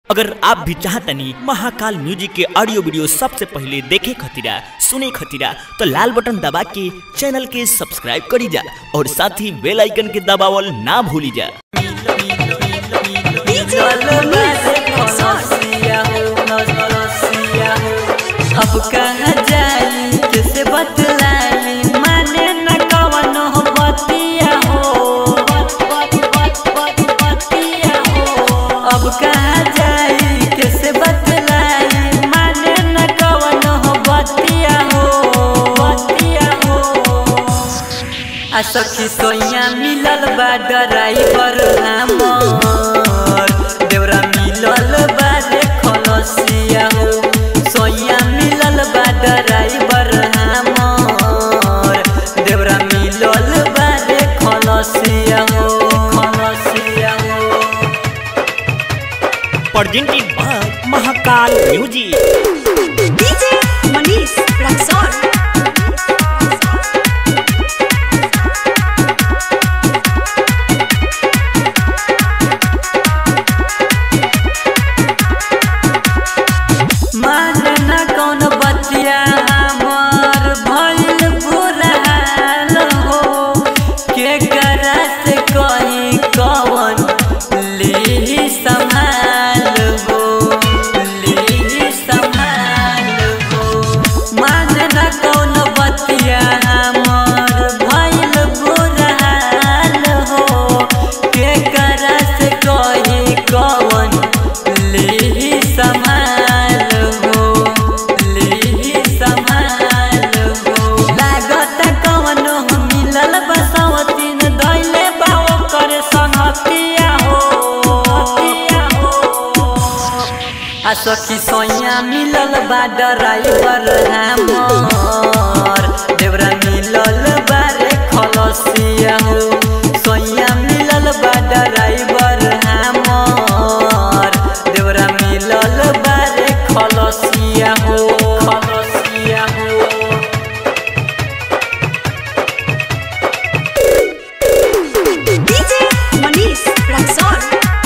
अगर आप भी चाहतनी महाकाल म्यूजिक के ऑडियो वीडियो सबसे पहले देखे खतीरा सुने खतीरा तो लाल बटन दबा के चैनल के सब्सक्राइब करी जा और साथ ही बेल आइकन के दबावल ना भूली जा अब कहाँ जाई कैसे बतलाई माने न कवन हो बतिया हो बत बत बत बत बतिया हो अब कहाँ जाई कैसे बतलाई माने न कवन हो बतिया हो बतिया हो आ सखी सोइया मिलल बा ड्राइवर हमर देवरा मिलल बा रे खलसिया हो सोइया मिलल बा ड्राइवर हमर देवरा मिलल बा रे खलसिया हो खलसिया हो presented by Mahakal music DJ Manish Raxon. मान न कौन बतिया हमर भइल बुरा हाल हो के करा से कहीं कौन ली संभाल हो ली संभाल हो मान न कौन बतिया हमर भइल बुरा हाल हो के करा से कहीं कौन ली संभाल हो ली संभाल हो लागत कवनो मिलल बसवतीन दैले बाओ करे संगतिया हो आ सखी सोइया मिलल बा ड्राइवर हमर देवरा मिलल बा रे खलसिया हो सोइया मिलल बा ड्राइवर हमर देवरा मिलल बा रे खलसिया हो खलसिया हो DJ Manish Raxon.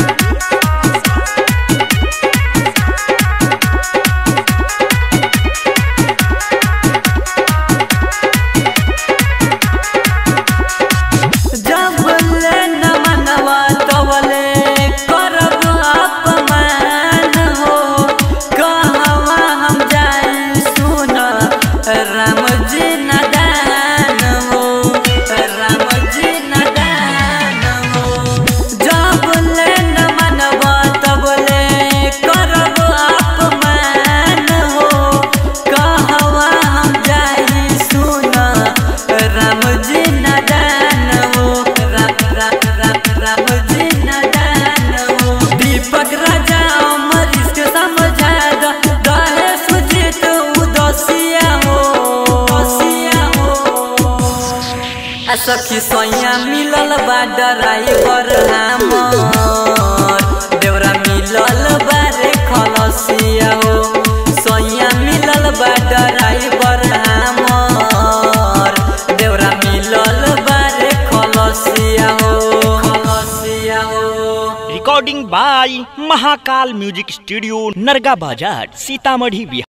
जब ले न मनवा तवले करब अपमान हो कहवा हम जाई सुन राम जी नदान हो राम जी नदान हो जब ले न मनवा तवले करब अपमान हो कहवा हम जाई सुन राम जी नदान हो राम राम राम राम जी नदान हो दीपक राजा अमर इसके समझा द दहे सुजित उदसिया हो उदसिया हो आ सखी सोइया मिलल बा ड्राइवर हमर देवरा मिलल बा रे खलसिया हो सोइया मिलल बा ड्राइवर हमर देवरा मिलल बा रे खलसिया हो खलसिया हो recording by Mahakal music studio Narga Bazar Sitamarhi Bihar